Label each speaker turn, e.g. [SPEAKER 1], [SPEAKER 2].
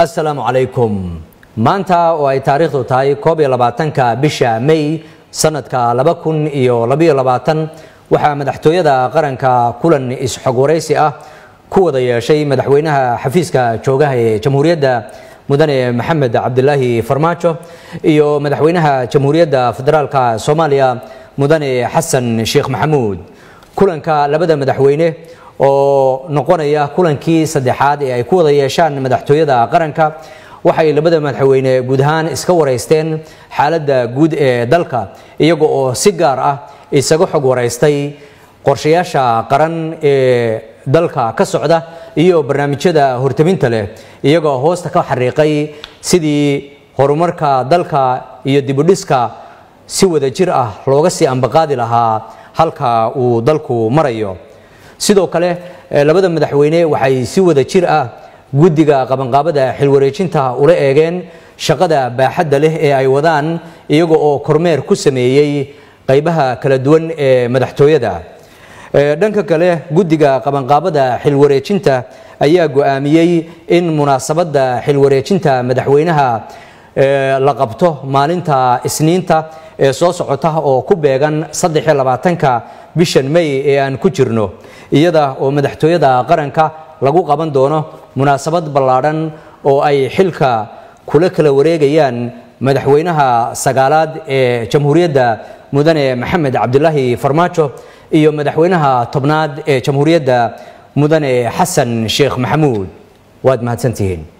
[SPEAKER 1] assalaamu calaykum maanta oo ay taariikhdu tahay koob iyo labaatanka bisha may sanadka laba kun iyo labayo labaatan waxaa madaxtooyada qaranka kulan is-xog waraysi ah ku wada yeeshay madaxweynaha xafiiska joogaha ee jamhuuriyadda mudane maxamed cabdilaahi farmaajo iyo madaxweynaha jamhuuriyadda federaalka soomaaliya mudane xasan sheekh maxamuud kulanka labada madaxweyne oo noqonaya kulankii saddexaad ee ay ku wada yeeshaan madaxtooyada qaranka waxay labada madaxweyne guud ahaan iska waraysteen xaaladda guud ee dalka iyaga oo si gaar ah isaga xog waraystay qorshayaasha qaran ee dalka ka socda iyo barnaamijyada hortaminta leh iyagoo hoosta ka xariiqay sidii horumarka dalka iyo dibudhiska si wada jir ah looga sii ambaqaadi lahaa halka uu dalku marayo sidoo kale labada madaxweyne waxay si wada jir ah guddiga qabanqaabada xilwareejinta ula eegeen shaqada baaxadda leh ee ay wadaan iyaga oo kormeer ku sameeyey qaybaha kala duwan ee madaxtooyada dhanka kale guddiga qabanqaabada xilwareejinta ayaa go-aamiyey in munaasabadda xilwareejinta madaxweynaha la qabto maalinta isniinta ee soo socota oo ku beegan saddexiyo labaatanka bishan may ee aan ku jirno iyada oo madaxtooyada qaranka lagu qaban doono munaasabad ballaadhan oo ay xilka kula kala wareegayaan madaxweynaha sagaalaad ee jamhuuriyadda mudane maxamed cabdilaahi farmaajo iyo madaxweynaha tobnaad ee jamhuuriyadda mudane xasan sheekh maxamuud waad mahadsantihiin